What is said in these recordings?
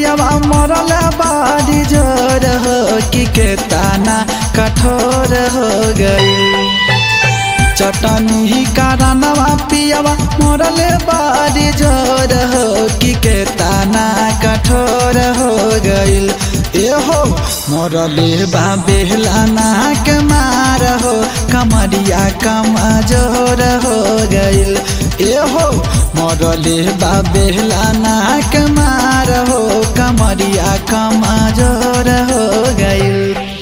पियवा मरल बारी जोर हो कि के ताना कठोर हो गई चटनी कारणवा पियवा मरल बारी जोर हो कि के ताना कठोर हो गईल एहो मरले बा बेहलाना के मार हो कमरिया कमजोर हो गईल एहो मरले बा बेहलाना के मार हो कमरिया कमजोर हो गईल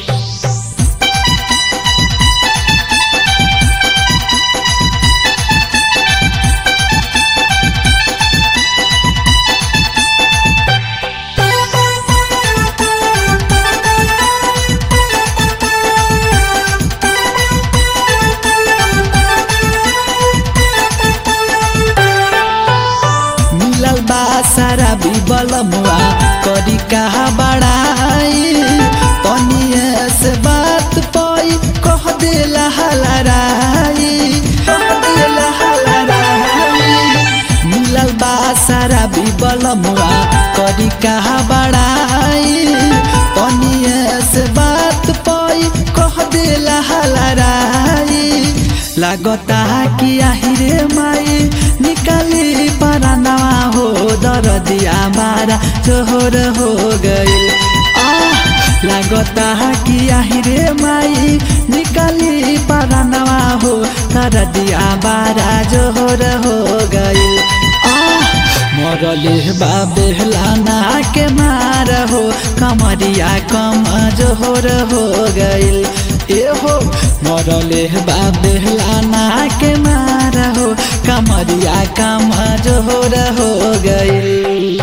मिलल बा सारा बीबल मुआ करी कहा बड़ाई तनिए से बात पाई कह देला हलराई कह देला हलराई मिलल बा सारा बीबल मुआ करी कहा बड़ाई तनिए से बात पाई कह देला हलराई लागता कि आहिरे माई निकाली परानवा हो दरदिया मारा जोहर हो गईल लागता कि आहिरे माई निकाली परानवा हो दरदिया बारा जोहर हो गईल मरले बाबेलाना के मार हो कमरिया कम जोहर हो गईल एहो मरले बाबेलाना के मार हो कमरिया कम जोहर हो गईल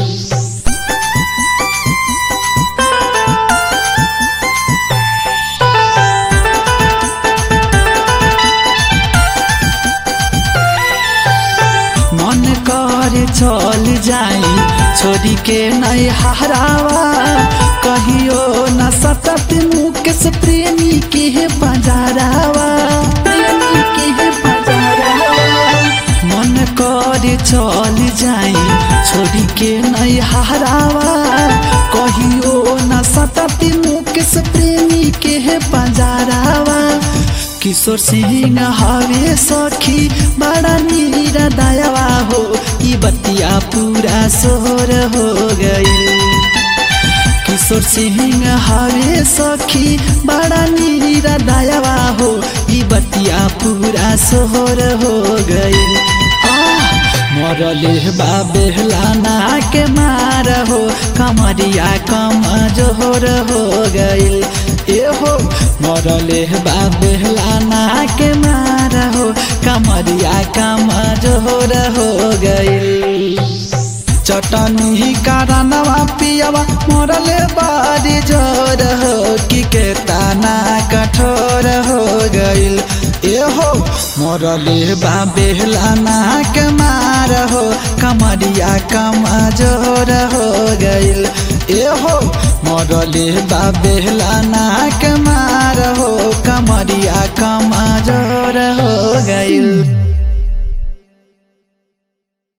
मन करे चल जाई छोरी के नहीं हरावा कहियो न सतत मुकेश प्रेमी के बजारावा प्रेमी के बजारावा मन करे चल जाई छोरी के नहीं हरावा कहियो न सतत मुकेश प्रेमी के बजारावा किशोर सिंह हवे सखी बड़ा नीरा दयावा हो ई बतिया पूरा सोहर हो गई किशोर सिंह हवे सखी बड़ा नीरा दयावा हो ई बतिया पूरा सोहर हो गई मरले बाबेलाना के मार हो कमरिया कम जोहर हो गईल एहो मरले बाबेलाना के मार हो कमरिया कम जोहर हो गईल चटनी कारणवा पियवा मरले बारी जोर हो कि के ताना कठोर हो गईल एहो मरले बाबेलाना के मार हो कमरिया कम जोर हो गईल एहो मरले बाबेलाना के मार हो कमरिया कम जोर हो गईल